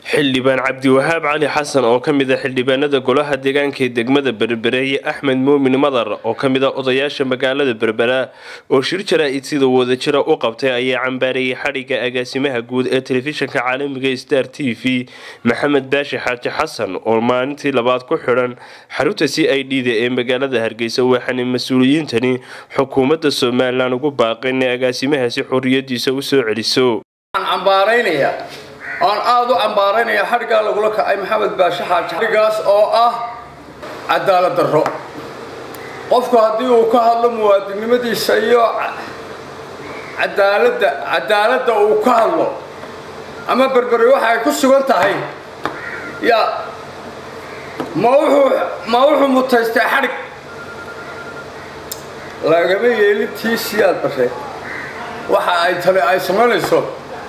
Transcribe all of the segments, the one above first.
xildhibaan cabdiwahaab cali xasan oo ka mid a xildhibaanada golaha deegaanka ee degmada berbereeye axmed muumin madar oo ka mid a odayaasha magaalada berbera oo shir jaraa-id sida wadajira u qabtay ayaa cambaareeyay xadhigga agaasimaha guud ee telefishinka caalamiga star t v maxamed baashi xaaji xasan oo maalintii labaad ku xidhan xarunta c i d da ee magaalada hargeysa waxaana mas-uuliyiintani xukuumadda somalilan ugu baaqeen inay agaasimahaasi xorriyadiisa u soo celiso oan aada u cambaaraynaya xadhiggaa lagula kacay maxamed baashe xaaji xadhiggaas oo ah cadaalad darro qofku haddii uu ka hadlo muwaadinnimadiisa iyo cadaaladda cadaaladda uu ka hadlo ama berberi waxa ay ku sugan tahay ya ma wuxuu ma wuxuu mutaystay xadhig lagama yeelintii siyaad bashe waxa ay tale ay samaynayso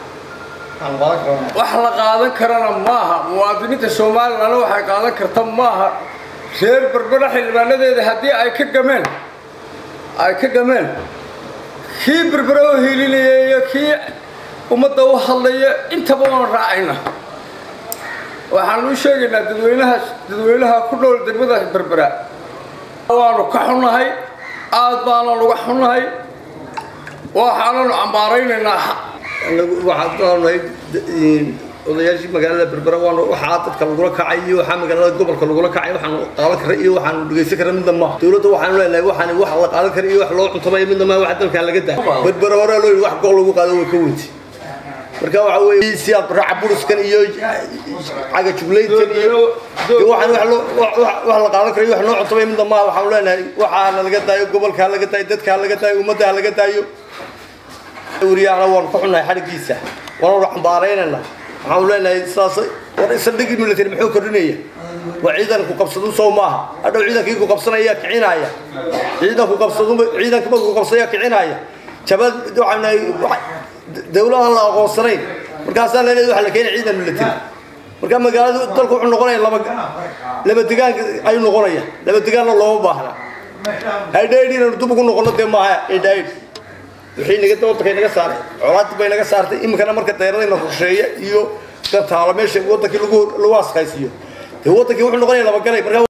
wax la qaadan karana maaha muwaadiniinta somalilan waxay qaadan karta maaha reer berbera xildhibaanadeeda haddii ay ka gameen ay ka gameen kii berbera oo hiilinaya iyo kii ummadda u hadlaya intaba waan raacayna waxaan u sheegaynaa dadweynaha dadweynaha ku dhowl degmada berbera waanu ka xunnahay aad baananu uga xunnahay waxaananu cambaaraynaynaa waxaan doonay odayaashii magaalada berbera waan waxaa dadka lagula kacay iyo waxaa magaalada gobolka lagula kacay waxaanu qaadan kara iyo waxaanu dhegaysan kara midna maaha dowladda waxaanu leenahay waxaan wax la qaadan kara iyo wax loo cuntamaya midna maaha wax dalkan laga daa berbera hore loo yidhi wax gool lagu qaado way ka weynti marka waxa weeye siyaad raaca buriskan iyo caga jublaydkan iyo waxaan wax loo wax la qaadan kara iyo wax loo cuntamaya midna maaha waxaanu leenahay waxaana laga daayo gobolkaa laga daayo dadkaa laga daayo ummaddaa laga daayo wariyaana waanu ka xunnahay xadhiggiisa waanu cambaaraynayna waxaanu leenahay sidaas war saldhigii military muxuu kordhinaya waa ciidanku qabsadu sow maaha hadhow ciidankii ku qabsanaya kicinaya ciidanku qabsadu ciidanka markuu qabsanaya kicinaya jabad waxaanahay dawladahan la aqoonsanayn markaasaa leenahay waxa la keenay ciidan military marka magaaladu dalku wuxuu noqonaya laba laba degaan ayuu noqonaya laba degaanna looma baahna haydhaydh inaynu dub ugu noqono dee maaha haydhaydh wixii naga wadanka naga saaray colaadii bay naga saartay iminkana marka dayradayna rusheeya iyo gantaalo meesha wadankii lagu lagu askaysiiyo dee wadankii wuxuu noqonaya labagalay marka